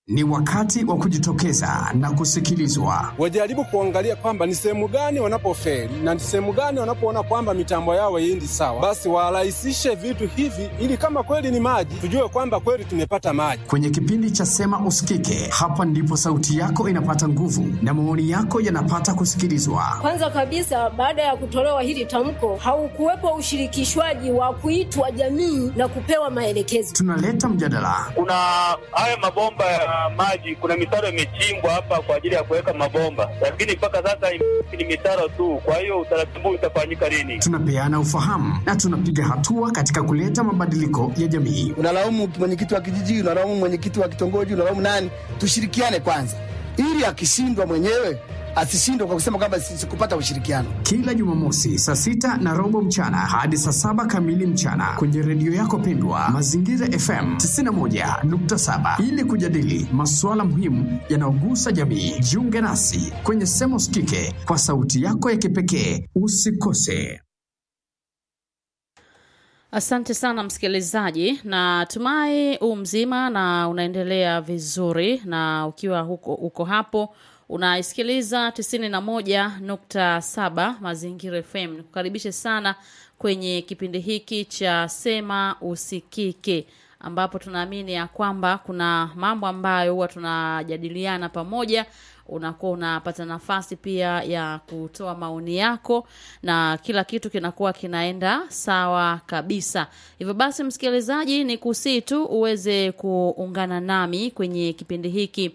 Ni wakati wa kujitokeza na kusikilizwa. Wajaribu kuangalia kwamba ni sehemu gani wanapofeli na ni sehemu gani wanapoona kwamba mitambo yao haiendi sawa, basi warahisishe vitu hivi, ili kama kweli ni maji, tujue kwamba kweli tumepata maji. Kwenye kipindi cha Sema Usikike, hapa ndipo sauti yako inapata nguvu na maoni yako yanapata kusikilizwa. Kwanza kabisa, baada ya kutolewa hili tamko, haukuwepo ushirikishwaji wa kuitwa jamii na kupewa maelekezo. Tunaleta mjadala, Kuna haya mabomba ya maji, kuna mitaro imechimbwa hapa kwa ajili ya kuweka mabomba, lakini mpaka sasa ni mitaro tu. Kwa hiyo utaratibu utafanyika lini? tunapeana ufahamu na tunapiga hatua katika kuleta mabadiliko ya jamii. unalaumu mwenyekiti wa kijiji, unalaumu mwenyekiti wa kitongoji, unalaumu nani? Tushirikiane kwanza, ili akishindwa mwenyewe asishindwe kwa kusema kwamba sikupata ushirikiano. Kila Jumamosi saa sita na robo mchana hadi saa saba kamili mchana kwenye redio yako pendwa Mazingira FM 91.7 ili kujadili masuala muhimu yanayogusa jamii. Jiunge nasi kwenye Sema Usikike kwa sauti yako ya kipekee. Usikose. Asante sana msikilizaji, na tumai u mzima na unaendelea vizuri, na ukiwa huko, uko hapo unaisikiliza 91.7 Mazingira FM. Nikukaribishe sana kwenye kipindi hiki cha Sema Usikike, ambapo tunaamini ya kwamba kuna mambo ambayo huwa tunajadiliana pamoja unakuwa unapata nafasi pia ya kutoa maoni yako na kila kitu kinakuwa kinaenda sawa kabisa. Hivyo basi, msikilizaji, ni kusii tu uweze kuungana nami kwenye kipindi hiki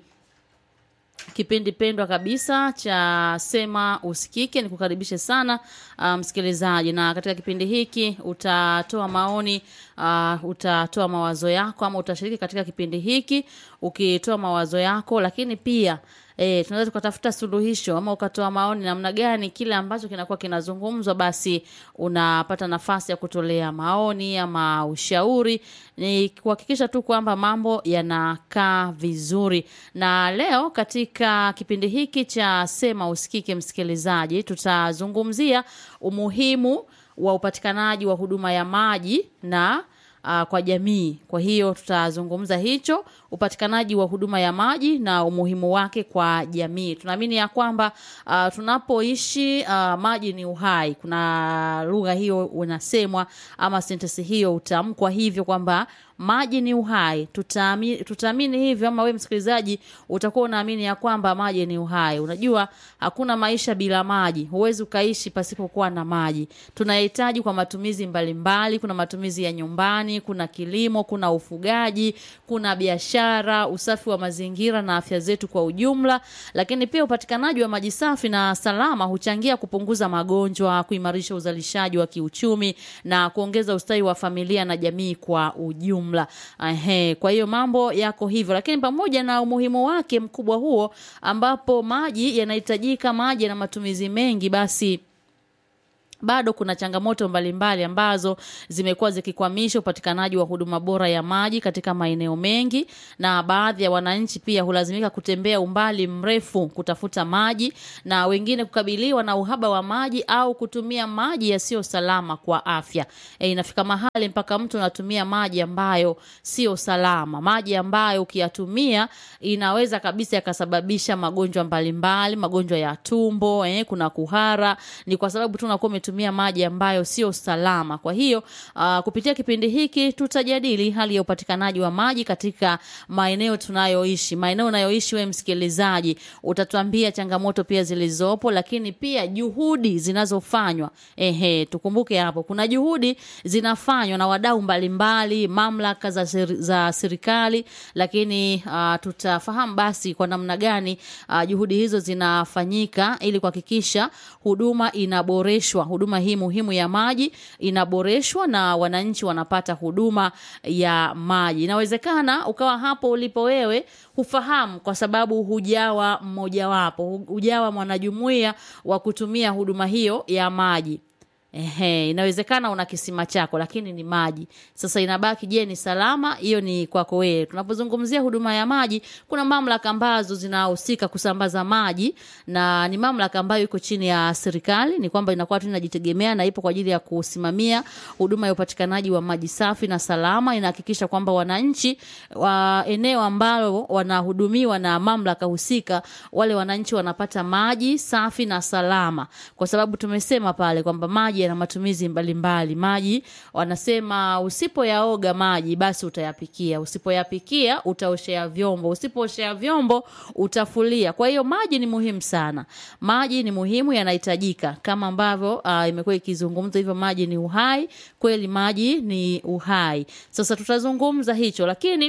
kipindi pendwa kabisa cha Sema Usikike. Nikukaribishe sana uh, msikilizaji, na katika kipindi hiki utatoa maoni uh, utatoa mawazo yako ama utashiriki katika kipindi hiki ukitoa mawazo yako, lakini pia E, tunaweza tukatafuta suluhisho ama ukatoa maoni namna gani kile ambacho kinakuwa kinazungumzwa, basi unapata nafasi ya kutolea maoni ama ushauri, ni kuhakikisha tu kwamba mambo yanakaa vizuri. Na leo katika kipindi hiki cha Sema Usikike, msikilizaji, tutazungumzia umuhimu wa upatikanaji wa huduma ya maji na uh, kwa jamii. Kwa hiyo tutazungumza hicho, upatikanaji wa huduma ya maji na umuhimu wake kwa jamii. Tunaamini ya kwamba uh, tunapoishi uh, maji ni uhai. Kuna lugha hiyo unasemwa ama sentensi hiyo utamkwa hivyo kwamba maji ni uhai. Tutaamini, tutaamini hivyo, ama wewe msikilizaji utakuwa unaamini ya kwamba maji ni uhai. Unajua hakuna maisha bila maji, huwezi ukaishi pasipokuwa na maji. Tunahitaji kwa matumizi mbalimbali mbali. Kuna matumizi ya nyumbani, kuna kilimo, kuna ufugaji, kuna biashara, usafi wa mazingira na afya zetu kwa ujumla. Lakini pia upatikanaji wa maji safi na salama huchangia kupunguza magonjwa, kuimarisha uzalishaji wa kiuchumi na kuongeza ustawi wa familia na jamii kwa ujumla jumla. Ehe, kwa hiyo mambo yako hivyo, lakini pamoja na umuhimu wake mkubwa huo, ambapo maji yanahitajika, maji yana matumizi mengi, basi bado kuna changamoto mbalimbali ambazo zimekuwa zikikwamisha upatikanaji wa huduma bora ya maji katika maeneo mengi, na baadhi ya wananchi pia hulazimika kutembea umbali mrefu kutafuta maji, na wengine kukabiliwa na uhaba wa maji au kutumia maji yasiyo salama kwa afya. E, inafika mahali mpaka mtu anatumia maji ambayo sio salama, maji ambayo ukiyatumia inaweza kabisa yakasababisha magonjwa mbalimbali, magonjwa ya tumbo, eh, kuna kuhara, ni kwa sababu tu unakuwa umetumia maji ambayo sio salama. Kwa hiyo uh, kupitia kipindi hiki tutajadili hali ya upatikanaji wa maji katika maeneo tunayoishi. Maeneo unayoishi wewe msikilizaji, utatuambia changamoto pia zilizopo, lakini pia juhudi zinazofanywa. Ehe, tukumbuke hapo kuna juhudi zinafanywa na wadau mbalimbali, mamlaka za, seri, za serikali, lakini uh, tutafahamu basi kwa namna gani uh, juhudi hizo zinafanyika ili kuhakikisha huduma inaboreshwa huduma hii muhimu ya maji inaboreshwa na wananchi wanapata huduma ya maji. Inawezekana ukawa hapo ulipo wewe hufahamu kwa sababu hujawa mmojawapo, hujawa mwanajumuiya wa kutumia huduma hiyo ya maji. Ehe, inawezekana una kisima chako lakini ni maji. Sasa inabaki, je, ni salama? Hiyo ni kwako wewe. Tunapozungumzia huduma ya maji, kuna mamlaka ambazo zinahusika kusambaza maji na ni mamlaka ambayo iko chini ya serikali, ni kwamba inakuwa tu inajitegemea na ipo kwa ajili ya kusimamia huduma ya upatikanaji wa maji safi na salama. Inahakikisha kwamba wananchi wa eneo ambalo wanahudumiwa na mamlaka husika, wale wananchi wanapata maji safi na salama, kwa sababu tumesema pale kwamba maji yana matumizi mbalimbali. Maji wanasema usipoyaoga maji basi utayapikia, usipoyapikia utaoshea vyombo, usipooshea vyombo utafulia. Kwa hiyo maji ni muhimu sana, maji ni muhimu, yanahitajika kama ambavyo uh, imekuwa ikizungumzwa hivyo, maji ni uhai. Kweli maji ni uhai. Sasa tutazungumza hicho, lakini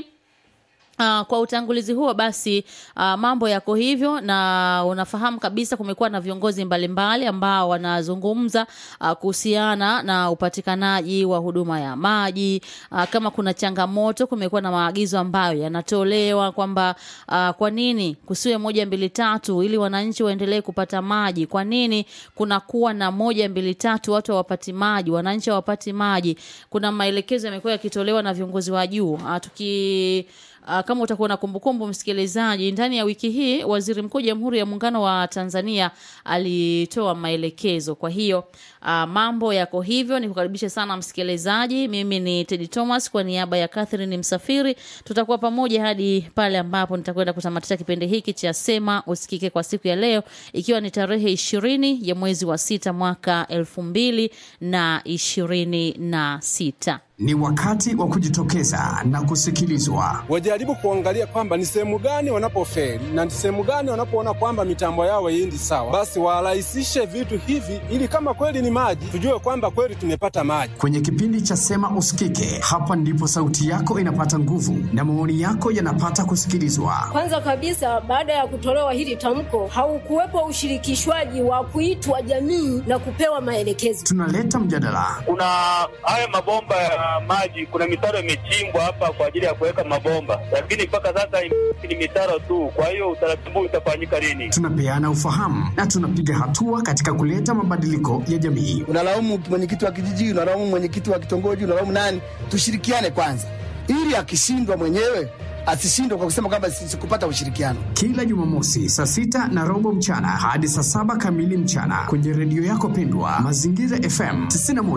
Uh, kwa utangulizi huo basi, uh, mambo yako hivyo, na unafahamu kabisa kumekuwa na viongozi mbalimbali ambao wanazungumza uh, kuhusiana na upatikanaji wa huduma ya maji. Uh, kama kuna changamoto, kumekuwa na maagizo ambayo yanatolewa kwamba uh, kwa nini kusiwe moja mbili tatu ili wananchi waendelee kupata maji? Kwa nini kunakuwa na moja mbili tatu watu hawapati maji, wananchi hawapati maji? Kuna maelekezo yamekuwa yakitolewa na viongozi wa juu uh, tuki Uh, kama utakuwa na kumbukumbu msikilizaji, ndani ya wiki hii Waziri Mkuu Jamhuri ya Muungano wa Tanzania alitoa maelekezo. Kwa hiyo uh, mambo yako hivyo. Nikukaribishe sana msikilizaji, mimi ni Teddy Thomas kwa niaba ya Catherine Msafiri. Tutakuwa pamoja hadi pale ambapo nitakwenda kutamatisha kipindi hiki cha Sema Usikike kwa siku ya leo, ikiwa ni tarehe ishirini ya mwezi wa sita mwaka elfu mbili na ishirini na sita. Ni wakati wa kujitokeza na kusikilizwa. Wajaribu kuangalia kwamba ni sehemu gani wanapofeli na ni sehemu gani wanapoona kwamba mitambo yao haiendi sawa, basi warahisishe vitu hivi, ili kama kweli ni maji, tujue kwamba kweli tumepata maji. Kwenye kipindi cha Sema Usikike, hapa ndipo sauti yako inapata nguvu na maoni yako yanapata kusikilizwa. Kwanza kabisa, baada ya kutolewa hili tamko, haukuwepo ushirikishwaji wa kuitwa jamii na kupewa maelekezo. Tunaleta mjadala, Kuna haya mabomba ya maji, kuna mitaro imechimbwa hapa kwa ajili ya kuweka mabomba, lakini mpaka sasa ni mitaro tu. Kwa hiyo utaratibu utafanyika lini? tunapeana ufahamu na tunapiga hatua katika kuleta mabadiliko ya jamii. unalaumu mwenyekiti wa kijiji, unalaumu mwenyekiti wa kitongoji, unalaumu nani? Tushirikiane kwanza, ili akishindwa mwenyewe asishindwe kwa kusema kwamba si- sikupata ushirikiano. Kila Jumamosi saa sita na robo mchana hadi saa saba kamili mchana kwenye redio yako pendwa Mazingira FM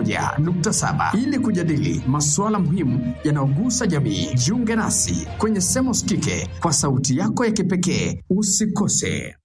91.7 ili kujadili masuala muhimu yanayogusa jamii. Jiunge nasi kwenye Sema Usikike kwa sauti yako ya kipekee. Usikose.